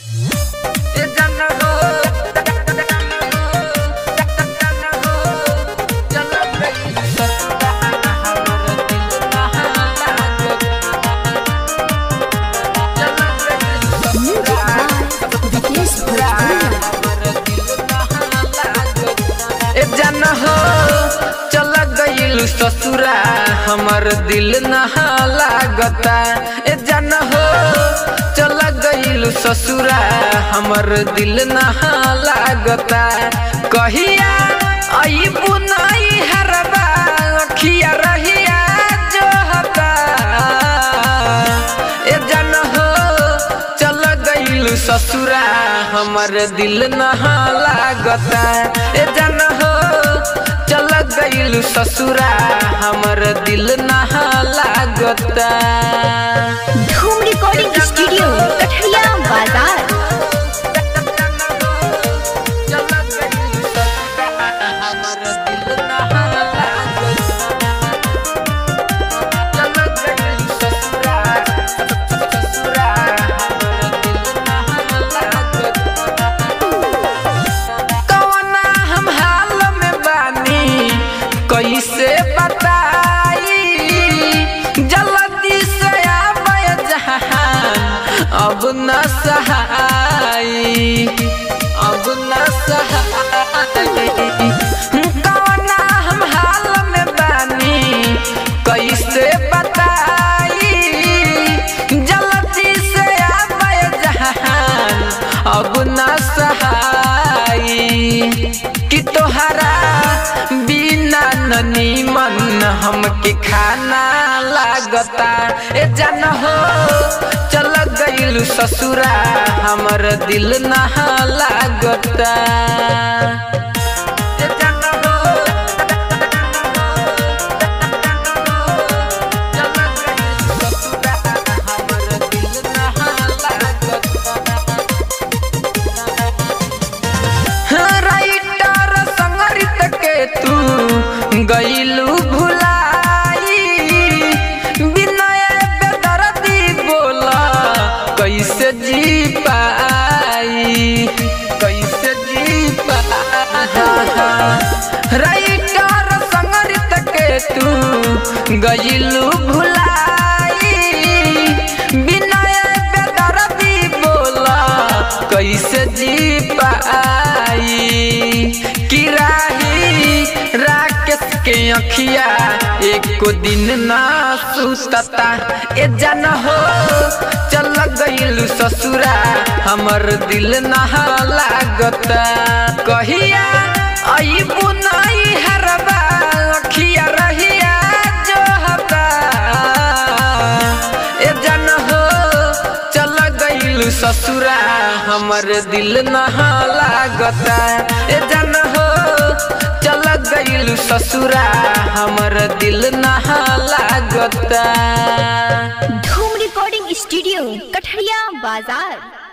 ए जन हो चल गई ससुरा हमर दिल ना लागत चल गई ससुरा विकेश ए जन हो चल गईल ससुरा हमर दिल नहा लागता ए जन हो चल गईल ससुरा हमर दिल नहा लागता कहिया अइबू नाई हरबा अखिया रहिया जो हता ए जन हो चल गईल ससुरा हमर दिल नहा लागता ए जन हो चल गईल ससुरा हमर दिल नहा लागता धूम रिकॉर्डिंग स्टूडियो कठरिया बाजार चल गईल ससुरा हमर दिल नहा लागता चल गईल ससुरा ससुरा हमर दिल नहा लागता कवना हम हाल में बानी कैसे बताई जल्दी से आबे जहान अब न सहाई अब न सहाई कवना हम हाल में बानी कैसे बताई जल्दी से आबे जहान अब न सहाई कि तोहरा बिना ननी मन हमके खाना लागता ए जन हो चल गईल ससुरा हमर दिल नहा लागता ए जन हो चल गईल ससुरा हमर दिल नहा लागता राइटर संगरित के तू गईलू भुलाई विनय बेदर्दी बोला कैसे जी पाई कैसे जी पाई राइटर संगरित के तू गईलू भुलाई विनय बेदर्दी बोला कैसे जी पाई कि राही राकेश के अखिया एको दिन ना सुतता ए जन हो चल गईल ससुरा हमर दिल नहा लागता कहिया अइबू नाई हरबा अखिया रहिया जो हता ए जन हो चल गईल ससुरा हमर दिल नहा लागता ए जन हो चल गईल ससुरा हमर दिल नहा लागता धूम रिकॉर्डिंग स्टूडियो कठरिया बाजार